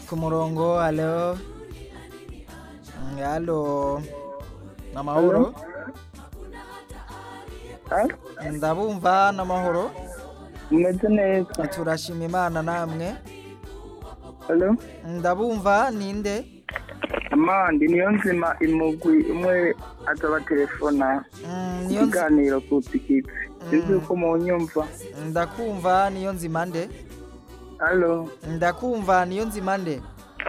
ku murongo alo Mm, alo namahoro ndabumva namahoro umeze neza turashima imana namwe halo ndabumva ninde amandi niyo nzima imugwi umwe azaba telefona Mm, niyo nzi- ikiganiro ku tikiti sinzi uko mu nyumva ndakumva niyo nzima nde halo ndakumva niyo nzima nde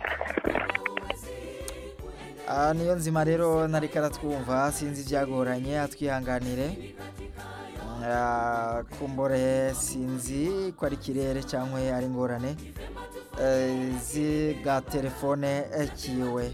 Ah, niyo nzima rero nariko aratwumva sinzi ivyagoranye atwihanganire Ah, kumbure sinzi ko ari ikirere cyangwa ari ingorane eh, ziga telefone eh, kiwe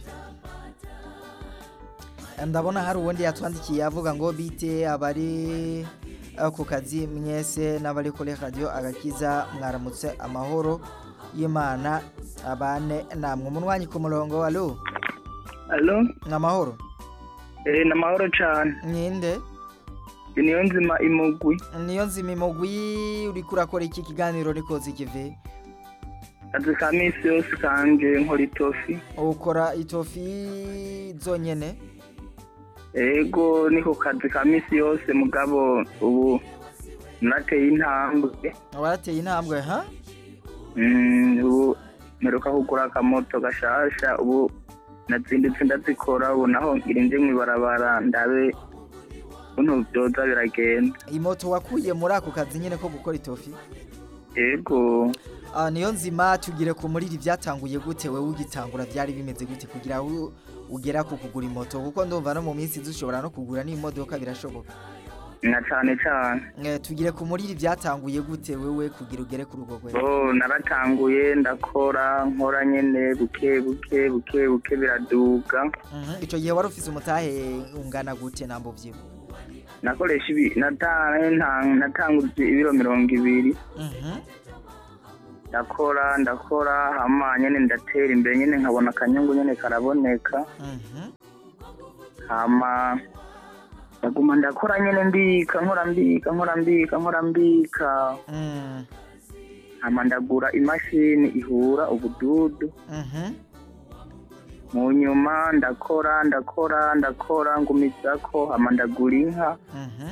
ndabona hari uwundi yatwandikiye avuga ngo bite abari eh, ku kazi mwese n'abari kuri radiyo agakiza mwaramutse amahoro y'imana abane namwe umunwanyi ku murongo alo halo ni amahoro eh ni amahoro cane ninde niyo nzima imugwi niyo nzima imugwi uriko urakora iki kiganiro nikoze ikivi kazi ka misi yose kanje nkora itofi ukora itofi zonyene ego niko kazi ka misi yose mugabo ubu nateye intambwe warateye intambwe ha Mm, ubu mperuka kugura akamoto gashasha ubu nazindutse ndazikora ubu naho ngira nje mw'ibarabara ndabe ukuntu vyoza biragenda imoto wakuye muri ako kazi nyene ko gukora itofi ego Ah, niyo nzima tugire ku muriri byatanguye gute wewe ugitangura byari bimeze gute kugira u- ugera ku kugura imoto kuko ndumva no mu minsi dushobora no kugura n'imodoka birashoboka na cane cane Eh, tugire ku muriri byatanguye gute wewe kugira ugere ku rugo rwego oh naratanguye ndakora nkora nyene buke buke buke buke biraduga Mhm, ico gihe wari ufise umutahe ungana gute nambo vyiwe nakoresha ibi nata- nta- natanguje ibiro mirongo ibiri Mhm, ndakora ndakora hama nyene ndatera imbere nyene nkabona akanyungu nyene karaboneka mhm, hama ndaguma ndakora nyene mbika nkora mbika nkora mbika nkora mbika mm, hama ndagura imashini ihura ubududu mhm, mu nyuma ndakora ndakora ndakora ngumizako hama ndagura inka mhm,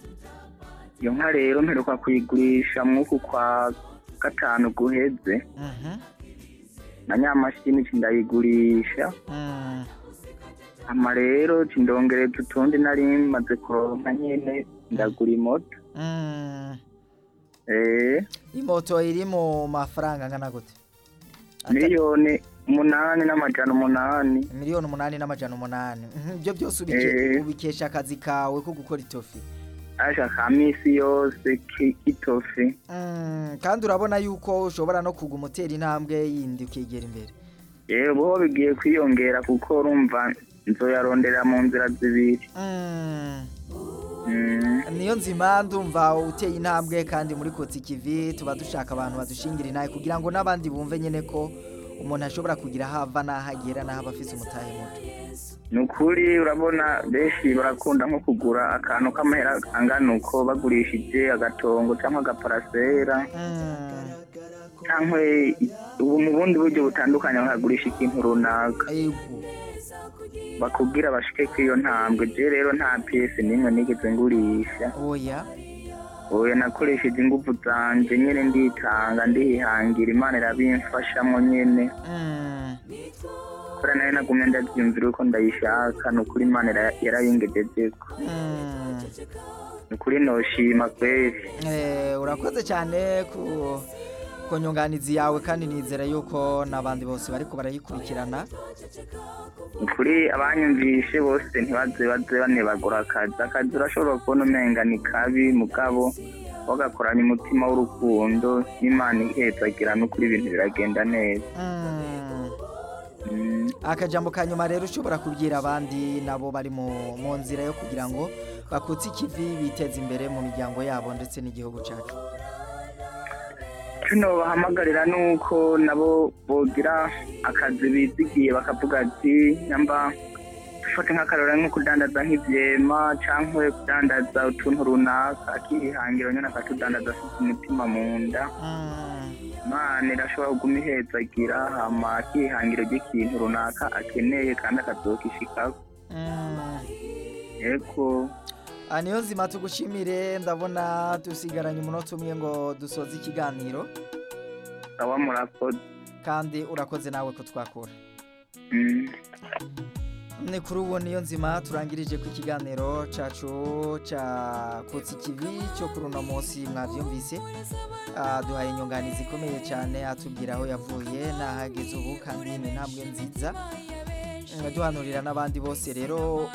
iyo nka rero mperuka kuyigurisha mwuku kwa gatanu guheze mhm, na nyamashini ci ndayigurisha mm. hama rero ci ndongereza utundi nari maze kuronka nyene ndagura imoto Mm. eh imoto iri mu mafaranga angana gute Ata- miliyoni umunani n'amajana umunani miliyoni umunani n'amajana umunani Mhm, ibyo byose ubike- Eh. ubikesha akazi kawe ko gukora itofi asha ka misi yose ki- kitofi Mm, kandi urabona yuko ushobora no kuguma utera intambwe yindi ukegera imbere yewe bo bigiye kwiyongera kuko urumva nzoyarondera mu nzira zibiri Mm, Mm, niyo nzima ndumva uteye intambwe kandi muri kotsi kivi tuba dushaka abantu badushingira inaye kugira ngo n'abandi bumve nyene ko umuntu ashobora kugira aho ava n'aho agera n'aho aba afise umutahe muto ni ukuri urabona benshi barakunda nko kugura akantu k'amahera angana uko bagurishije agatongo cyangwa agaparasera Mm, cyangwa ubu mu bundi buryo butandukanye bakagurisha ikintu runaka ego bakubwira bashike ku iyo ntambwe je rero nta piyesi n'imwe nigeze ngurisha oya oya nakoresheje ingufu zanje nyene nditanga ndihangira imana irabimfashamwo nyene Mm, kubera nayo nagumye ndavyumvira uko ndayishaka ni ukuri imana ira- yarayingejejeko mm. ni ukuri noshima kweri Eh, urakoze cyane ku ku nyunganizi yawe kandi nizera yuko n'abandi bose bariko barayikurikirana ni ukuri abanyumvishe bose ntibaze baze banebagura akazi akazi urashobora kubona umenga ni kabi mugabo wagakoranya umutima w'urukundo n'imana ihezagira n'ukuri ibintu biragenda neza Mm. Mm. akajambo ka nyuma rero ushobora kubwira abandi nabo bari mu mu nzira yo kugira ngo bakutse ikivi biteze imbere mu miryango yabo ndetse n'igihugu cyacu kino bahamagarira nuko nabo bogira akazi bizigiye bakavuga ati nyamba dufate nk'akarora nko kudandaza nk'ivyema canke kudandaza utuntu runaka akihangira nyene akatudandaza afite umutima mu nda Mm, imana irashobora kuguma ihezagira hama akihangira ry'ikintu runaka akeneye kandi akazokishikako mm. yego Ah, niyo nzima tugushimire ndabona dusigaranye umunota umwe ngo dusoze ikiganiro sawa murakoze kandi urakoze nawe kutwakura Mm. ni kuri ubu niyo nzima turangirije ku kiganiro cacu ca kotsi kivi cyo kuri uno munsi mwavyumvise Ah, duhaye inyunganizi ikomeye cyane atubwira aho yavuye n'ahageze ubu kandi ni intambwe nziza Mm, duhanurira n'abandi bose rero